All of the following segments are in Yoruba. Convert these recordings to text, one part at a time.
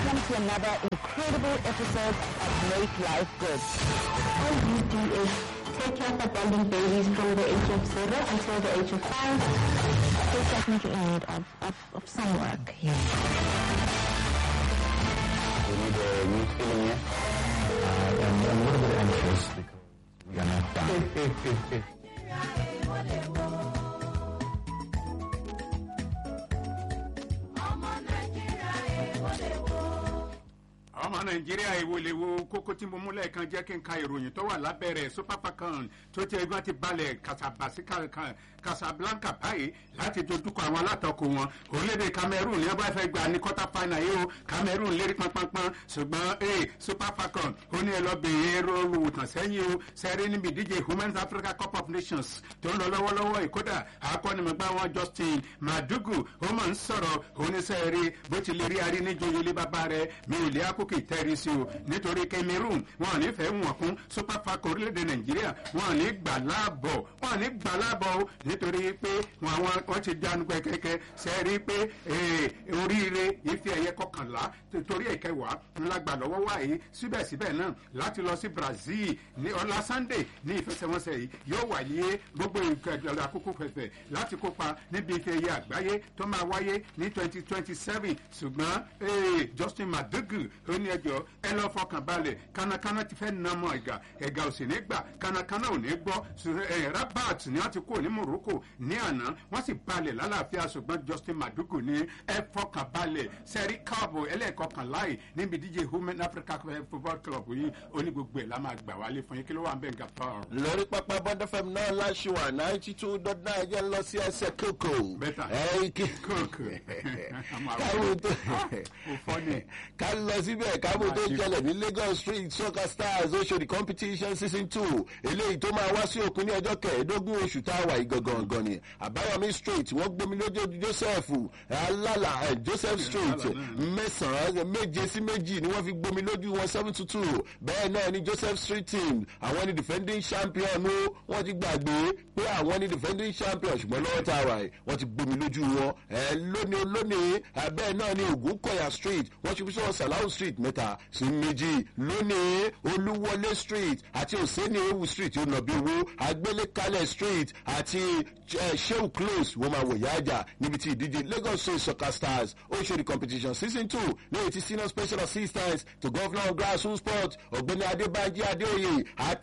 welcome to another incredible episode of Make Life Good. All you do is take care of abandoned babies from the age of zero until the age of five. They're definitely in need of, of, of some work here. We need a new feeling, yeah? Uh, and I'm a little bit anxious because we are not done. ọmọ nàìjíríà ìwòlèwo kókó tí mo mú lẹ́ẹ̀kan jẹ́ kí n ka ìròyìn tó wà lábẹ́rẹ̀ super falcon tó ti ẹgbẹ́ ti balẹ̀ kasabasi casablanca báyìí láti dojúkọ àwọn alátakò wọn orílẹ̀-èdè cameroon ní abáfẹ́ fẹ́ gba ní quarter final yìí o cameroon lérí pánpánpán ṣùgbọ́n ee super falcon ó ní ẹlọ́bìnrin rọrùn ìtàn sẹ́yìn o sẹ́rí níbi ìdíje women's africa cup of nations tó ń lọ lọ́wọ́lọ́wọ́ ìkódà akọ́nimọ̀gbá wọn justin madugu ó máa ń sọ̀rọ̀ oníṣẹ́rí bó ti lè rí arí níjòyè ilé bàbá rẹ̀ mi ò lè akókè tẹ́rí sí o nítorí cameroon wọn ò ní fẹ́ wọn kún super falcon orílẹ̀-èdè nàìjíríà wọn ò ní gbà láàbọ̀ wọn ò ní gbà láàbọ̀ o nítorí pé wọn àwọn wọn ti jánu kẹ́kẹ́kẹ́ sẹ́rí pé oríire ife ẹ̀yẹ kọkànlá torí ẹ̀kẹwàá ńlá gbà lọ́wọ́ wáyé síbẹ̀síbẹ̀ náà láti lọ sí brazil ní ọlá sunday ní ìfẹsẹ̀wọnsẹ̀ yìí yóò wáyé gbogbo ìkẹjọba àkókò fẹ̀fẹ̀ láti kópa níbi ife ẹ̀yẹ àgbáyé tó máa wáyé ní twenty twenty seven ṣùgbọ́n justin madugu ó ní ẹjọ́ ẹ lọ fọkàn balẹ̀ kánakáná ti fẹ́ nà mọ́ ẹ̀gà ẹ̀gà ò sì ní gbà kánakáná ò ní gbọ́ rabat ni wọ́n ti kó ní morocco ní àná wọ́n sì balẹ̀ lálàáfíà ṣùgbọ́n justin madugu ní ẹ fọkàn balẹ̀ sẹ́rí káàbọ̀ ẹlẹ́ẹ̀kọkànlá yìí níbi díje women africa football club yìí ó ní gbogbo ẹ̀ la máa gbà wálé fún yín kí ló wà ń bẹ̀ nga tán. lórí pápá bọ́dọ̀ fm náà láṣìwà ninety two dot nine jẹ́ lọ sí ẹsẹ̀ kókò. bẹ́tà ẹ̀ kí kókò káwọn tó ká lọ síbẹ̀ káwọn tó jẹlẹ̀ ní lagos street soccer stars oṣòdì competition season two eléyìí tó máa wá sí òkun ní ọjọ́ kẹẹ̀ẹ́dógún oṣù tá a wà yìí gangan ni àbáyọmí street wọ́n gbomi lójú joseph alala joseph street mẹ́sàn-án méje sí méjì ni wọ́n fi gbomi lójú wọn seven to two bẹ́ẹ̀ náà ni joseph street team àwọn ni defending champion o wọ́n ti gbàgbé pé àwọn ni defending champion ṣùgbọ́n lọ́wọ́ tá a wà yìí wọ́n ti gbomi lójú wọn lónìí lónìí bẹ́ẹ̀ náà ni ògúnkọ̀yà street wọ́n ti fi sọ́wọ́ salau street mẹ́ta sí méjì lónìí olúwọlé street àti òsèǹni ewu street ó nà bí owó agbélékalẹ̀ street àti sheu close wọ́n máa wọ̀ yáàjà níbi tí ìdíje lagos state soccer stars oṣooṣi competition season two ní èyí tí senior special assistant to governor of grassroots sport ọ̀gbẹ́ni adébánjí adéoyè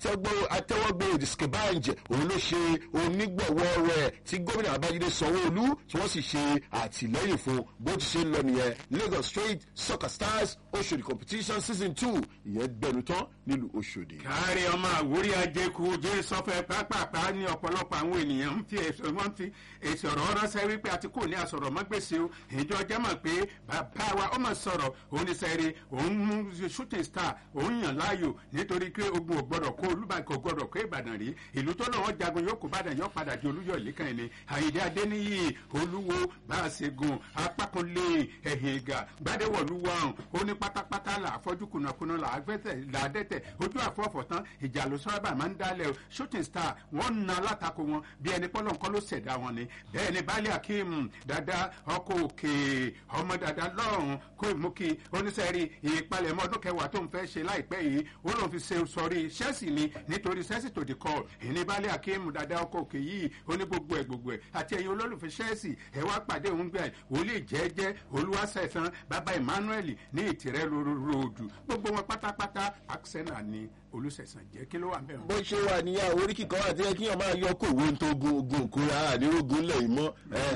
àtẹwọ́gbò diskebanj òun ló ṣe onígbọ̀wọ́ rẹ̀ tí gómìnà abájídé sanwó-olú tí wọ́n sì ṣe àtìlẹ́yìn fún bó ti ṣe ń lọ nìyẹn lagos state soccer stars oṣooṣi competition season two ìyẹn gbẹnu tán nílùú oṣòdì. kárí ọmọ àwórí ajẹkù jẹ sọfẹ pápápá ní ọpọlọpọ àwọn ènìyàn ń fi èso wọn fi èsì ọ̀rọ̀ ránṣẹ́ wípé àti kò ní àsọ̀rọ̀ mọ́gbèsè o ìjọ jẹ́ mọ̀ pé bàbá wa ọmọ sọ̀rọ̀ oníṣẹ́rí òun mú shooting star òun yàn láàyò nítorí pé ogun ò gbọ́dọ̀ kó olúbàdàn kò gbọ́dọ̀ kó ìbàdàn rí ìlú tó lọ́wọ́ jagun yóò kó bàdàn yóò padà di olúyọ̀ ìlíkan ẹni àyèdè adéníyì olúwo bá a ṣe gun apákanlé ẹ̀hìn ìgà gbádẹ́wọ̀lúwọ̀ ọ̀hún ó ní pátápátá là àfọ́jú kùnàkùnà là á dẹ́tẹ̀ ojú àfọ́fọ́ tán ìjà ló sábà máa ń dálẹ̀ o shooting star wọ́n na alátakò wọn bí ẹni pọ́lọ́ nǹkan ló ṣẹ̀dá wọn ni bẹ́ẹ̀ ni baálé akeem dada ọkọ̀ òkè ọmọ dada lọ́rùn kó ìmúkí oníṣẹ́rí ìpalẹ̀mọ́ ọdún kẹwàá tó ń fẹ́ ṣe láìpẹ́ yìí ó lóun fi ṣe sọrí ṣẹ́ẹ̀sì ni nítorí ṣẹ́ẹ̀sì tó di kọ́ ìní baálé akeem dada ọkọ̀ òkè yìí ó ní gbogbo ẹ̀ gbogbo ẹ̀ àti ẹ̀yin olólùfẹ́ ṣẹ́ẹ̀sì ẹ̀ wá pàdé òun gbẹ̀ wòlíì jẹ́jẹ́ olúwaṣẹ̀sán bàbá emmanuel ní ìtìrẹ́ ròdù gbogbo wọn pátápátá axena ni olùsẹ̀sán jẹ́ kí ló wà bẹ́ẹ̀. bó ṣe wà níyà oríkì kan àti ẹkí yàn máa yọ kó owó tó gun ogun òkúra àdérógún lẹ̀ mọ́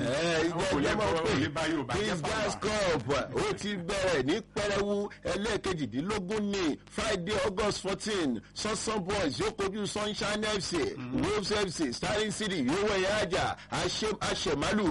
ìjẹ́ ìjọba pé kings gas cup ó ti bẹ̀rẹ̀ ní pẹrẹwu ẹlẹ́ẹ̀kejìdínlógún ní friday august fourteen sunsun boys yóò kojú sunshine fc wolves fc starling city yóò wẹ̀ yá àjà àṣẹmálù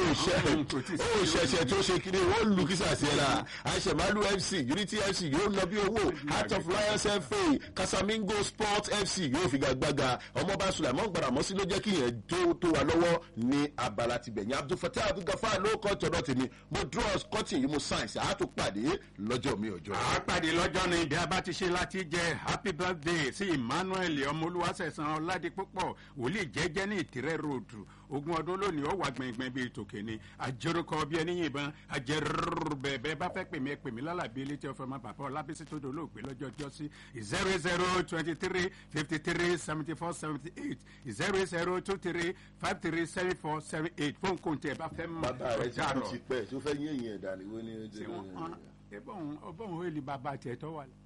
ó ṣẹ̀ṣẹ̀ tó ṣe kiri wọ́n lu kísà sí ẹ̀ la àṣẹmálù fc unity fc yóò lọ bí owó heart of lions fa kasa casamingo sports fc yóò fi gbàgbàgà ọmọọba sulaiman gbaramọ́sí ló jẹ́ kí yẹn tó tó wa lọ́wọ́ ní abala ti bẹ̀yìn abdulfatah abdulgafar ló kọ́ tọ̀dọ̀ tèmi mo draw cotton yìí mo science àtúpàdé lọ́jọ́ mi ọjọ́. àpàdé lọ́jọ́ ni ìdí abá ti ṣe láti jẹ́ happy birthday sí emmanuel ọmọlúwàsẹ̀sán ọ̀làdìpọ̀pọ̀ wòlíì jẹ́jẹ́ ní ìtìrẹ́ road ogún ọdún lónìí ó wà gbẹ̀ngbẹ̀ng bíi tòkè ni àjẹrúkọ bí ẹni yìnbọn àjẹrúrú bẹ̀ẹ̀bẹ̀ bá fẹ́ pèmí ẹ pèmí lálàbí elétí ọ̀fẹ́ máa bàbá ọlábísí tó dolóògbé lọ́jọ́ ọjọ́ sí zero zero twenty three fifty three seventy four seventy eight zero zero two three five three seven four seven eight fóun kò tẹ bá fẹ́ mọ̀ bàbá rẹ ti ọjà kú rọ̀ ti pẹ́ tó fẹ́ yé èèyàn dání wọ́n ní. tí wọ́n ọbọ̀n ọbọ̀n òye lè bàbá tiẹ̀ tọ́ wà lẹ́.